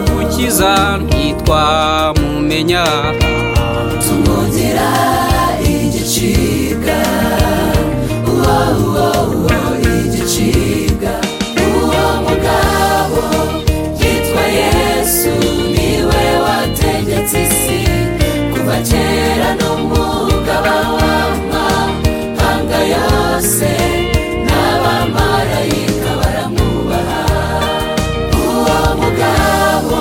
mukiza ntitwa mumenya tumwongera igicibwa uwo uwo uwo igicibwa uwo mugabo yitwa yesu niwe wategetse isi kuva kera n'umugaba w'amahanga yose n'abamarayika baramwubaha uwo mugabo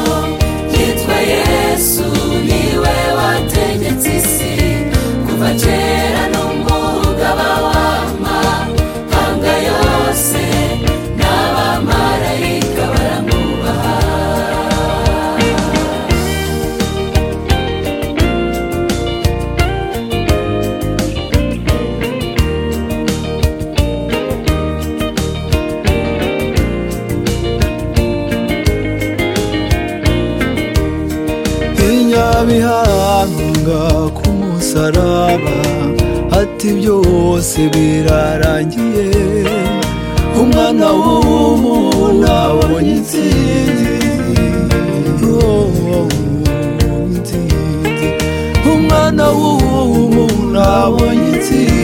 yitwa yesu niwe wategetse isi kuva kera n'umugaba w'amahanga yose n'abamarayika baramwubaha inyabihanga ku musaraba ati byose birarangiye umwana w'umuntu abonye intsinzi Oh, intsinzi umwana w'umuntu abonye intsinzi